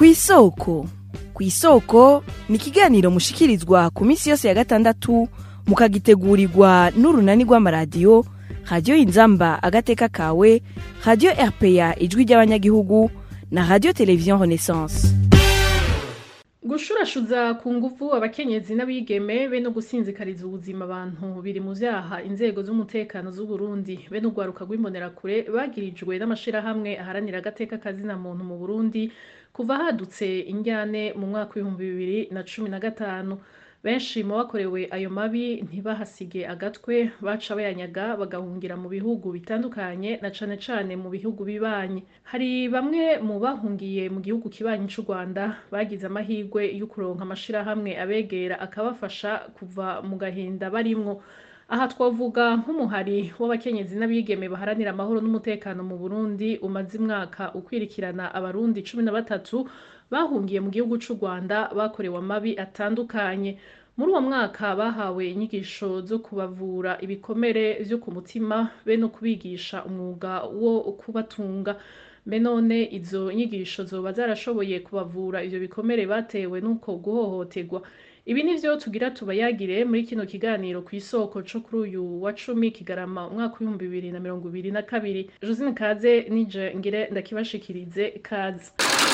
kw'isoko kw'isoko ni ikiganiro mushikirizwa ku minsi yose ya gatandatu mukagitegurirwa n'urunani rw'amaradiyo radiyo inzamba agateka kawe radiyo rpa ijwi ry'abanyagihugu na radiyo televiziyo renaissance gushurashuza ku nguvu abakenyezi n'abigeme be no gusinzikariza ubuzima abantu biri mu vyaha inzego z'umutekano z'uburundi be n'urwaruka rw'imbonerakure bagirijwe n'amashirahamwe aharanira agateka kazina muntu mu burundi kuva hadutse injyane mu mwaka w'ibihumbi bibiri na cumi na gatanu benshi mu bakorewe ayo mabi ntibahasige agatwe baca bayanyaga bagahungira mu bihugu bitandukanye na cane cane mu bihugu bibanyi hari bamwe mu bahungiye mu gihugu kibanyi c'u rwanda bagize amahirwe yo kuronka amashirahamwe abegera akabafasha kuva mu gahinda barimwo aha twavuga nk'umuhari w'abakenyezi n'abigeme baharanira amahoro n'umutekano mu burundi umaze imwaka ukwirikirana abarundi cumi na batatu bahungiye mu gihugu c'u rwanda bakorewe amabi atandukanye muri uwo mwaka bahawe inyigisho zo kubavura ibikomere vyo ku mutima be no kubigisha umwuga wo kubatunga mbe none izo nyigisho zoba zarashoboye kubavura ivyo bikomere batewe n'uko guhohoterwa ibi nivyo tugira tubayagire muri kino kiganiro ku isoko co kuri uyu wa cumi kigarama umwaka w'ibihumbi bibiri na mirongo ibiri na kabiri josine kaze nije ngire ndakibashikirize kaze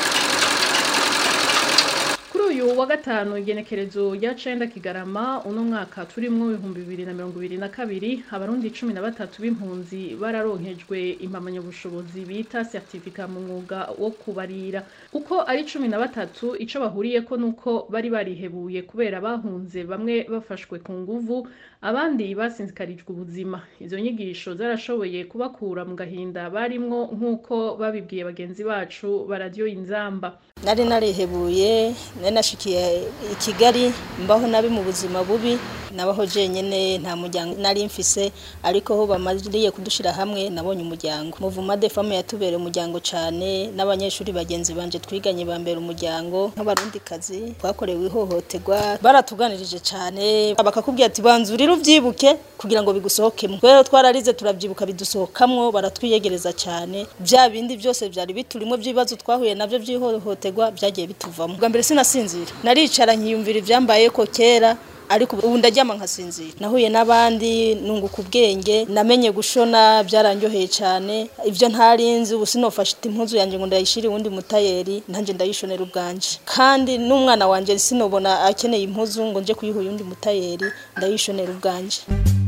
kuri uyu wa gatanu igenekerezo rya cenda kigarama uno mwaka turimwo ibihumbi bibiri na mirongo ibiri na kabiri abarundi cumi na batatu b'impunzi bararonkejwe impamyabushobozi bita certificat mu mwuga wo kubarira uko ari cumi na batatu ico bahuriyeko nuko bari barihebuye kubera bahunze bamwe bafashwe ku nguvu abandi basinzikarijwe ubuzima izo nyigisho zarashoboye kubakura mu gahinda barimwo nk'uko babibwiye bagenzi bacu baradiyo inzamba nari narihebuye nari nashikiye i kigali mbaho nabi mu buzima bubi nabaho jenyine nta muryango nari mfise ariko ho bamariye kudushira hamwe nabonye umuryango muvuma de femme yatubereye umuryango cane n'abanyeshuri bagenzi banje twiganye bambera umuryango nk'abarundi kazi twakorewe ihohoterwa baratuganirije cane bakakubwira ati banzurira uvyibuke kugira ngo bigusohokemwo rero twararize turavyibuka bidusohokamwo baratwiyegereza cane vya bindi byose vyari biturimwo vy'ibibazo twahuye navyo vy'ihohoterwa vyagiye bituvamo bwa mbere sinasinzira naricara nkiyumvira ivyambayeko kera ariko ubu ndaryama nkasinzira nahuye n'abandi nunguka ubwenge namenye gushona byaranyoheye cyane ibyo ntarinzi ubu sinofashe impuzu yanjye ngo ndayishire uwundi mutayeri nanjye ndayishonera ubwanje kandi n'umwana wanjye sinobona akeneye impuzu ngo nje kuyiha uyundi mutayeri ndayishonera ubwanje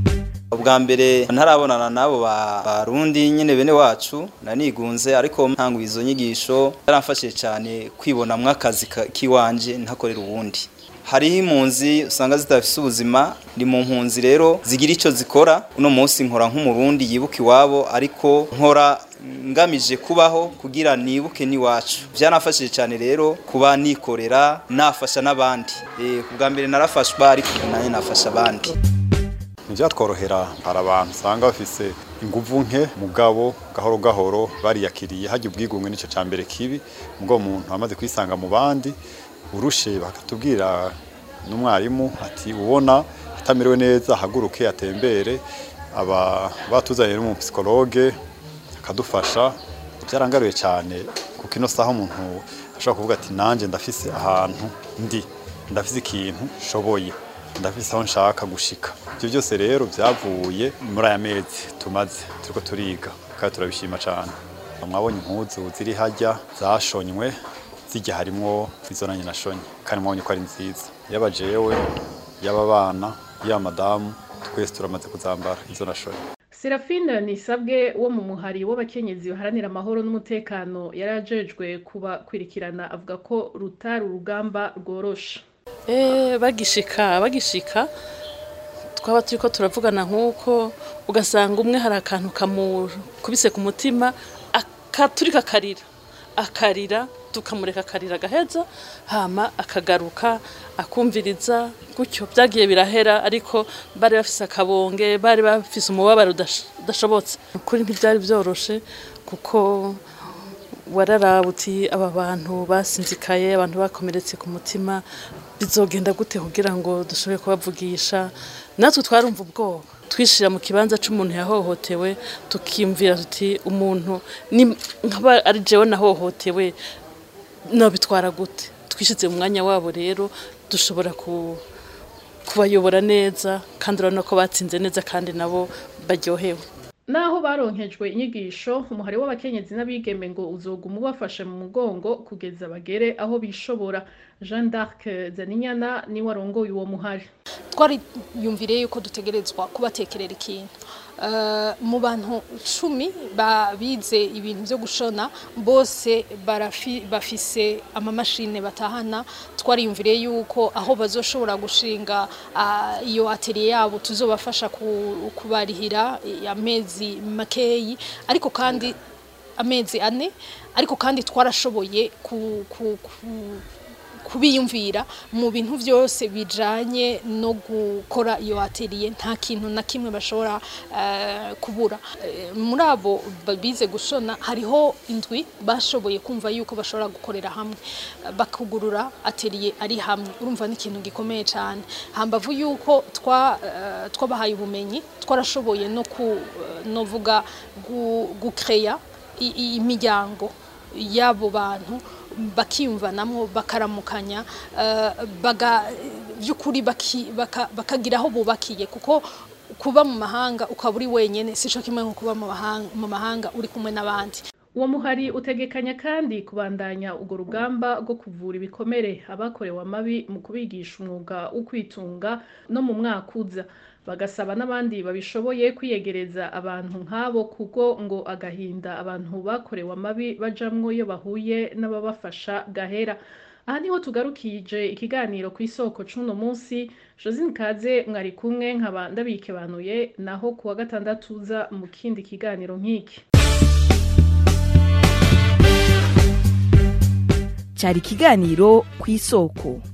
ubwa mbere ntarabonana n'abo barundi nyine bene wacu nanigunze ariko ntanguye izo nyigisho yaramfashije cyane kwibonamwo akazi k'iwanje ntakorera ubundi hariho impunzi usanga zidafise ubuzima ndi mu mpunzi rero zigira icyo zikora uno munsi nkora nk'umurundi yibuka iwabo ariko nkora ngamije kubaho kugira nibuke n'iwacu byanafashije cyane rero kuba nikorera nafasha n'abandi ku bwa mbere narafashwa ariko nanjye nafasha abandi ntibyatworohera hari abantu usanga bafise inguvu nke mugabo gahoro gahoro bariyakiriye hajya ubwigunge nicyo cya mbere kibi ubwo umuntu amaze kwisanga mu bandi urushe bakatubwira n'umwarimu ati ubona atamerewe neza ahaguruke atembere aba batuzaniye n'umupsikologe akadufasha byarangaruye cyane kuko ino saha umuntu ashobora kuvuga ati nanjye ndafise ahantu ndi ndafise ikintu nshoboye ndafise aho nshaka gushika ibyo byose rero byavuye muri aya mezi tumaze turiko turiga kandi turabishima cyane mwabonye impuzu ziri hajya zashonywe zijya harimwo izo nanjye nashonye kandi mwabonye ko ari nziza yaba jewe yaba abana yaba madamu twese turamaze kuzambara izo nashonye serafine nisabwe wo mu muhari w'abakenyezi baharanira amahoro n'umutekano yari ajejwe kubakwirikirana avuga ko rutari urugamba rworoshe bagishika bagishika twaba turi ko turavugana nk'uko ugasanga umwe hari akantu kamukubise ku mutima akaturika akarira akarira tukamureka akarira agaheza hama akagaruka akumviriza gutyo byagiye birahera ariko bari bafise akabonge bari bafise umubabaro udashobotse ukuri ntibyari byoroshe kuko wararaba uti aba bantu basinzikaye abantu bakomeretse ku mutima bizogenda gute kugira ngo dushobore kubavugisha natwe twarumva ubwoba twishira mu kibanza c'umuntu yahohotewe tukimvira tuti umuntu nkaba ari jewe nahohotewe nabitwara gute twishyize mu mwanya wabo rero dushobora ku kubayobora neza kandi urabona ko batsinze neza kandi nabo baryohewe naho baronkejwe inyigisho umuhari w'abakenyezi n'abigeme ngo uzoguma ubafashe mu mugongo kugeza bagere aho bishobora jean d'arc zaninyana niwe arongoye uwo muhari twariyumvire yuko dutegerezwa kubatekerera ikintu Eh, mu bantu cumi bize ibintu byo gushona bose barafi- bafise amamashine batahana twariyumvire yuko aho bazoshobora gushinga ah, iyo atelier yabo tuzobafasha ku- kubarihira eh, amezi makeyi ariko kandi amezi ane ariko kandi twarashoboye ku, ku, ku, kubiyumvira mu bintu byose bijanye no gukora iyo atelier nta kintu na kimwe bashobora eh, kubura Eh, muri abo bize gushona hariho indwi bashoboye kumva yuko bashobora gukorera hamwe eh, bakugurura atelier ari hamwe urumva ni ikintu gikomeye cyane hambavu yuko twa eh, twabahaye ubumenyi twarashoboye no ku eh, novuga gu- gucreya i- i- imiryango y'abo bantu bakiyumvanamo bakaramukanya eh, baga by'ukuri baki- baka- bakagira aho bubakiye kuko kuba mu mahanga ukaba uri wenyine si cyo kimwe nko kuba mu mahanga- mu mahanga uri kumwe n'abandi uwo muhari utegekanya kandi kubandanya urwo rugamba rwo kuvura ibikomere abakorewe amabi mu kubigisha umwuga wo kwitunga no mu mwaka uza bagasaba n'abandi babishoboye kwiyegereza abantu nk'abo kuko ngo agahinda abantu bakorewe amabi bajamwo iyo bahuye n'ababafasha gahera aha niho tugarukije ikiganiro ku isoko c'uno munsi josine kaze mwari kumwe nkaba ndabikebanuye naho kuwa gatandatu uza mu kindi kiganiro nk'iki cyari ikiganiro ku isoko